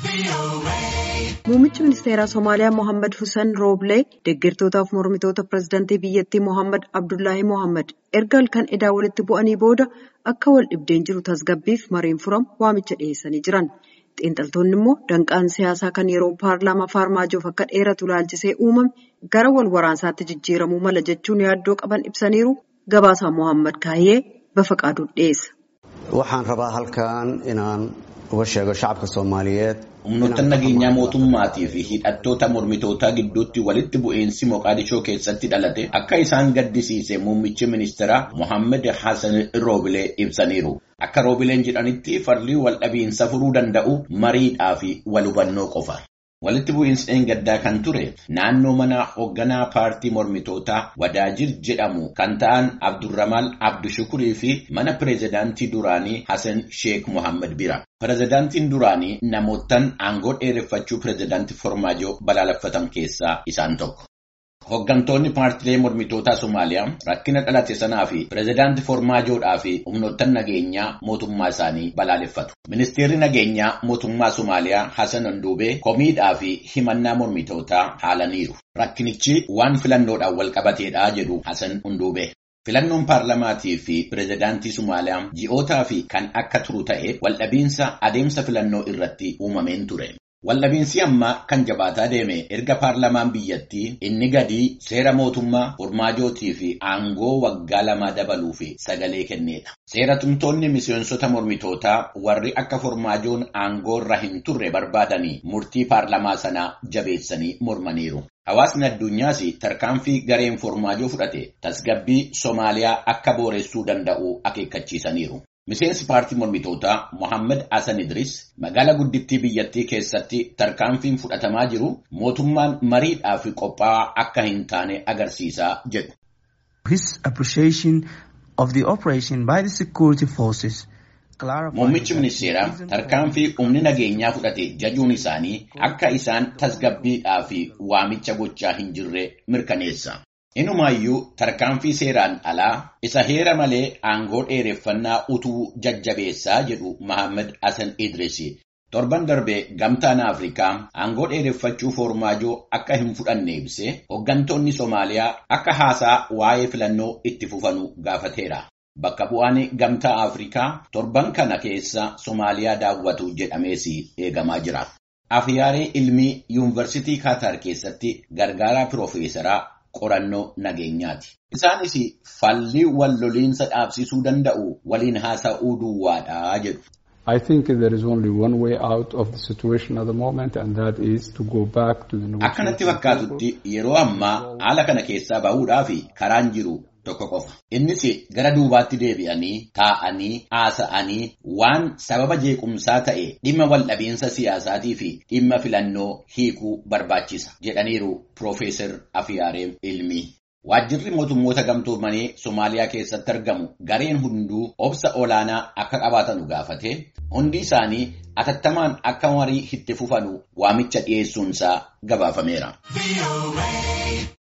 Muummichi ministeeraa Somaaliyaa Mohaammed Hussein Rooblee deeggartootaaf mormitoota pireezidantii biyyattii Mohaammed Abdullaahi Mohaammed erga halkan edaa walitti bu'anii booda akka wal dhibdeen jiru tasgabbiif mariin furamu waamicha dhiyeessanii jiran. Xiinxaltoonni immoo danqaan siyaasaa kan yeroo paarlaamaa Faarmaajoof akka dheeratu laalchisee uumame gara wal waraansaatti jijjiiramuu mala jechuun yaaddoo qaban ibsaniiru. Gabaasaa Mohaammed Kaayyee Bafaqaaduun dhiyeessa. Waxaan rabaa halkan inaan uga sheego shacabka Soomaaliyeed. Humnoota nageenyaa mootummaatii fi hidhattoota mormitootaa gidduutti walitti bu'iinsi Moqaadishoo keessatti dhalate akka isaan gaddisiise muummichi ministeeraa Mohaammed Hassan Roobilee ibsaniiru. Akka Roobileen jedhanitti falli wal dhabiinsa furuu danda'u mariidhaa fi wal hubannoo qofa. Walitti bu'iinsi gaddaa kan ture naannoo mana hoogganaa paartii mormitootaa Wadaajir jedhamu kan ta'an Abdurrahman Abdushukurii fi mana pireezidaantii duraanii Hassan Sheekh Mohaammed bira. Pireezidaantiin duraanii namootaan aangoo dheereffachuu pireezidaantii Farmaajoo balaaleffatan keessaa isaan tokko. Hooggantoonni paartilee mormitootaa Somaaliyaa rakkina dhalate sanaa fi pireezidaantii Farmaajoodhaa fi humnoota nageenyaa mootummaa isaanii balaaleffatu. Ministeerri nageenyaa mootummaa Somaaliyaa Hassan Handuubee komiidhaa fi himannaa mormitootaa haalaniiru. Rakkinichi waan filannoodhaan wal qabateedha jedhu Hassan Handuubee. Filannoon paarlamaatii fi pireezidaantii Somaaliyaa ji'ootaa fi kan akka turu ta'e waldhabiinsa adeemsa filannoo irratti uumameen ture. Waldhabiinsi ammaa kan jabaataa deeme erga paarlamaan biyyattii inni gadii seera mootummaa Farmaajootii fi aangoo waggaa lamaa dabaluu fi sagalee kenneedha. Seera tumtoonni miseensota mormitootaa warri akka Farmaajoon aangoo irra hin turre barbaadanii murtii paarlamaa sanaa jabeessanii mormaniiru. Hawaasni addunyaas tarkaanfii gareen Farmaajoo fudhate tasgabbii Somaaliyaa akka booressuu danda'u akeekkachiisaniiru. Miseensi paartii mormitootaa Mohaammed Hassan Idris magaalaa guddittii biyyattii keessatti tarkaanfiin fudhatamaa jiru mootummaan mariidhaaf qophaa'aa akka hin taane agarsiisaa jedhu. His appreciation of the operation by the security forces. Muummichi ministeeraa tarkaanfii humni nageenyaa fudhate jajuun isaanii akka isaan tasgabbiidhaa fi waamicha gochaa hin jirre mirkaneessa. Inumaayyuu tarkaanfii seeraan alaa isa heera malee aangoo dheereffannaa utuu jajjabeessaa jedhu Mohaammed Hassan Idris. Torban darbee gamtaan Afrikaa aangoo dheereffachuu Farmaajoo akka hin fudhanne ibsee hooggantoonni Somaaliyaa akka haasaa waa'ee filannoo itti fufanu gaafateera. Bakka bu'aan gamtaa Afrikaa torban kana keessa Somaaliyaa daawwatu jedhamees eegamaa jira. Afiyaaree ilmii yuunivarsiitii Kaatar keessatti gargaaraa piroofeesaraa qorannoo nageenyaati. Isaanis falli wal loliinsa dhaabsisuu danda'u waliin haasa'uu duwwaadha jedhu. I think there is only one way out of the situation at the moment and that is to go back to the Akkanatti fakkaatutti yeroo ammaa haala kana keessaa bahuudhaaf karaan jiru tokko qofa. Innis gara duubaatti deebi'anii taa'anii haasa'anii waan sababa jeequmsaa ta'e dhimma waldhabiinsa siyaasaatii fi dhimma filannoo hiikuu barbaachisa jedhaniiru Piroofeesar Afiyaaree Ilmii. Waajjirri mootummoota gamtoomanii Somaaliyaa keessatti argamu gareen hunduu obsa olaanaa akka qabaatanu gaafate hundi isaanii atattamaan akka marii itti fufanu waamicha dhiyeessuunsaa gabaafameera.